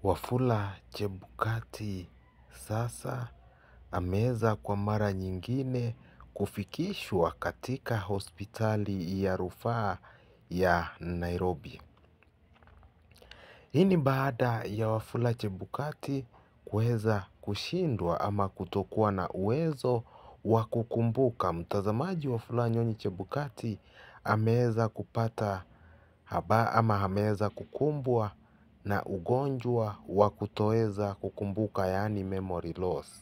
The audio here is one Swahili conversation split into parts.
Wafula Chebukati sasa ameweza kwa mara nyingine kufikishwa katika hospitali ya rufaa ya Nairobi. Hii ni baada ya Wafula Chebukati kuweza kushindwa ama kutokuwa na uwezo wa kukumbuka. Mtazamaji Wafula Nyonyi Chebukati ameweza kupata ama ameweza kukumbwa na ugonjwa wa kutoweza kukumbuka yaani memory loss.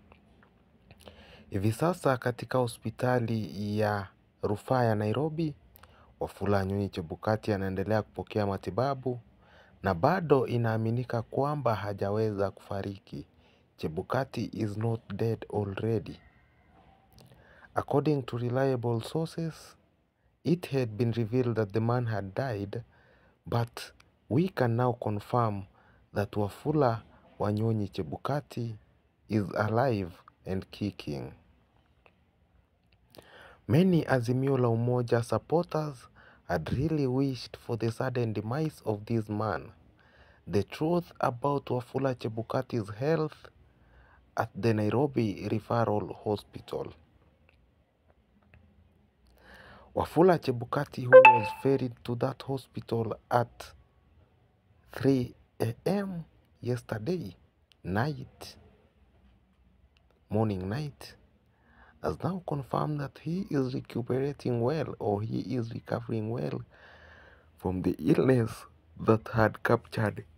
Hivi sasa katika hospitali ya rufaa ya Nairobi, Wafula Nyonyi Chebukati anaendelea kupokea matibabu na bado inaaminika kwamba hajaweza kufariki. Chebukati is not dead already. According to reliable sources, it had been revealed that the man had died, but we can now confirm that Wafula Wanyonyi Chebukati is alive and kicking. Many Azimio la Umoja supporters had really wished for the sudden demise of this man. The truth about Wafula Chebukati's health at the Nairobi Referral Hospital. Wafula Chebukati, who was ferried to that hospital at 3 a.m. yesterday night, morning night, has now confirmed that he is recuperating well or he is recovering well from the illness that had captured